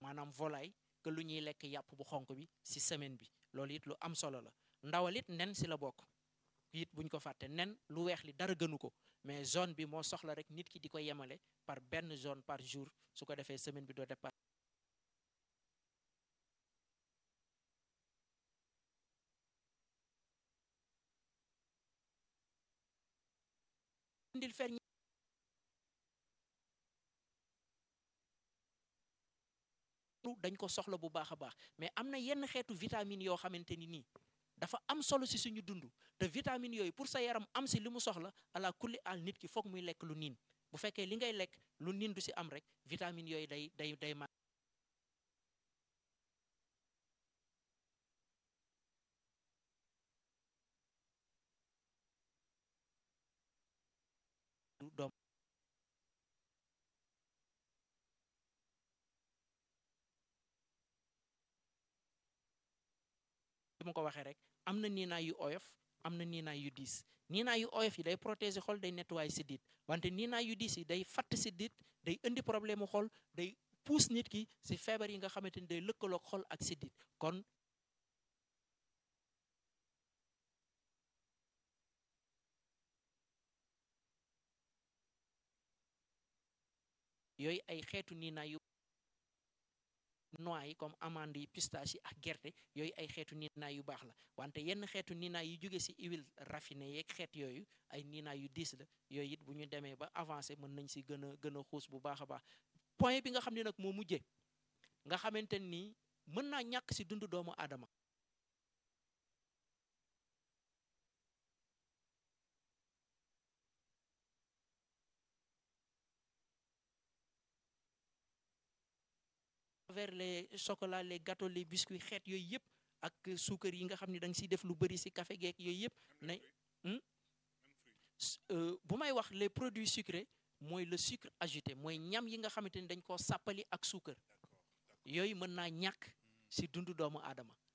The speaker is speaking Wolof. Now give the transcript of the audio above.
maanaam volaille que lu ñuy lekk yàpp bu xonk bi ci semaine bi loolu it lu am solo la ndawal it nen ci la bokk it buñ ko fàtte nen lu weex li dara gënu ko mais zone bi moo soxla rek nit ki di ko yemale par benn zone par jour su ko defee semaine bi doo départ indil fer dañ ko soxla bu baax a baax mais am na yenn xeetu vitamine yoo xamante ni nii dafa am solo si suñu dund te vitamine yooyu pour sa yaram am si li mu soxla ala kulli al nit ki foog muy lekk lu niin bu fekkee li ngay lekk lu niin du si am rek vitamine yooyu day day day ma doom ma ko waxee rek am na niinaay yu oyof am na niinaay yu diis niinaay yu oyof yi day protéger xol day nettoyer sidit wante niinaay yu diis yi day fatt sidit day indi problème mu xol day puus nit ki si feebar yi nga xamante ni day lëkkaloog xol ak sidit kon yooyu ay xeetu niinaay yu noix yi comme amande yi pistache yi ak gerte yooyu ay xeetu niinaay yu baax la wante yenn xeetu niinaay yu jóge ci huile raffinée yeeg xeet yooyu ay niinaay yu diis la yooyu it bu ñu demee ba avancé mën nañ ci gën a gën a xuus bu baax a baax point bi nga xam ne nag moo mujjee nga xamante ni mën naa ñàkk ci dundu doomu aadama vers les chocolats les gâteaux les biscuits xeet yooyu yëpp ak suukar yi nga xam ne da nga siy def lu bëri si café geek yooyu yëpp na bu may wax les produits sucrés mooy le sucre ajouté mooy ñam yi nga xamante ni dañ koo sàppali ak suukar yooyu mën naa ñàkk si dundu doomu aadama